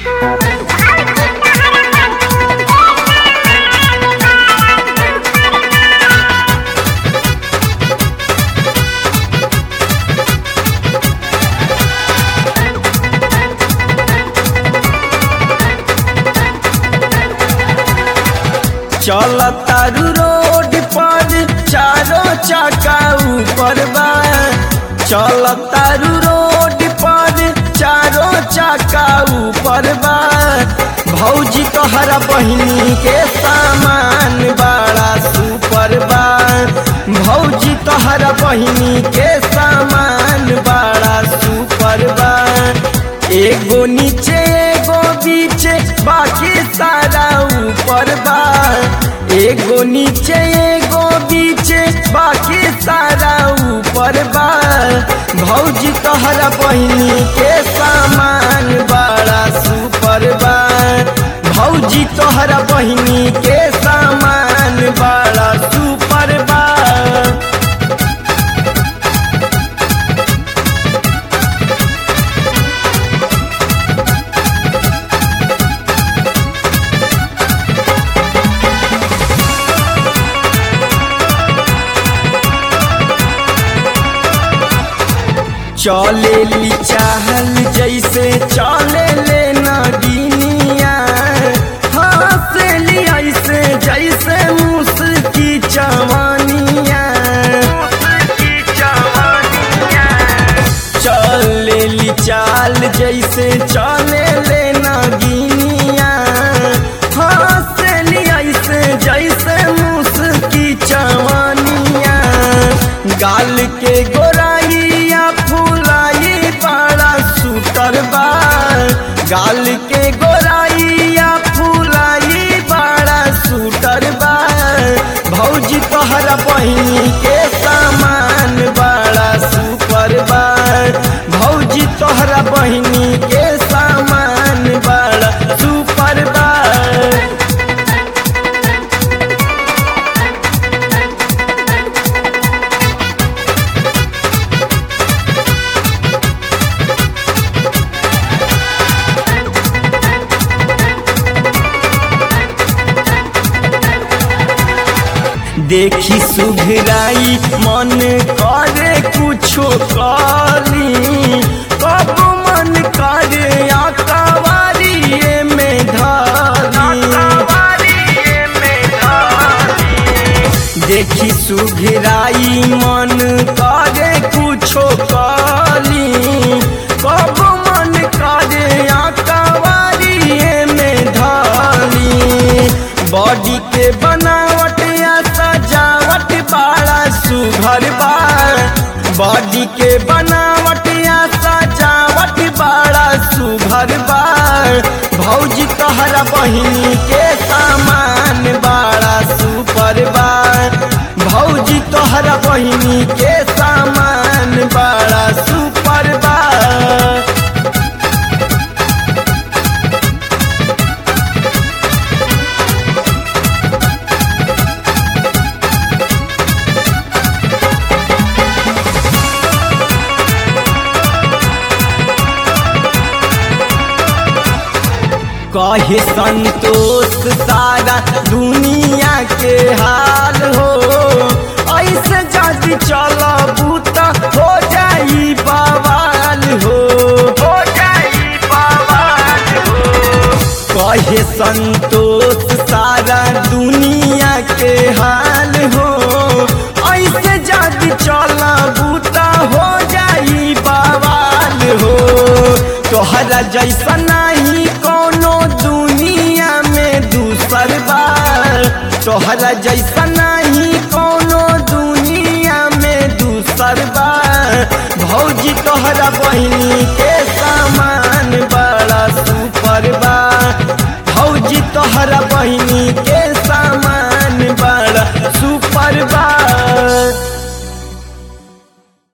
चल तारू रोड पर चारों चक्का ऊपर बा चल तारू रोड पर चारों चक्का ऊपर बा भौजी तोहरा बहिनी के सामान बड़ा सुपर बा भौजी तोहरा बहिनी के सामान बड़ा सुपर बा एगो नीचे एगो बीच बाकी सारा ऊपर बा एगो नीचे एगो बीच बाकी सारा ऊपर बा भौजी तोहरा बहिनी के सामान बड़ा सुपर बा भौजी तोहरा बहिनी के सामान बड़ा सुपर बा चले ली चाहल जैसे चले ले नगिनिया हंसली ऐसे जैसे मुस्की चवनिया चले ली चाल जैसे चले ले नगिनिया हंसली ऐसे जैसे मुस्की चवनिया गाल के गोराइया फुलाई बड़ा सुतर बा गाल के गोराइया फुलाई बड़ा सुतर बा भौजी तोहरा बहिनी के सामान बड़ा सुपर बा भौजी तोहरा बहिनी के सामान बड़ा सुपर बा देखी सुघराई मन करे कुछो काली कब मन करे आकावारिये में धारी देखी सुघराई मन करे कुछो काली कब मन करे आकावारिये में धारी बॉडी के बनावट या सजावट बड़ा सुघर बा बॉडी के बनावट या सजावट बड़ा सुघर बा भौजी तोहरा बहिनी के सामान बड़ा सुपर बा भौजी तोहरा बहिनी के सामान बड़ा सुपर बा कहे संतोष सारा दुनिया के हाल हो ऐसे जदि चलबू त हो जाई बवाल हो हो जाई बवाल हो कहे संतोष सारा दुनिया के हाल हो ऐसे जदि चलबू त हो जाई बवाल हो तोहरा जैसा नहीं कोनो दुनिया में दूसर बार तोहरा जैसा नहीं कोनो दुनिया में दूसर बार भौजी तोहरा बहिनी के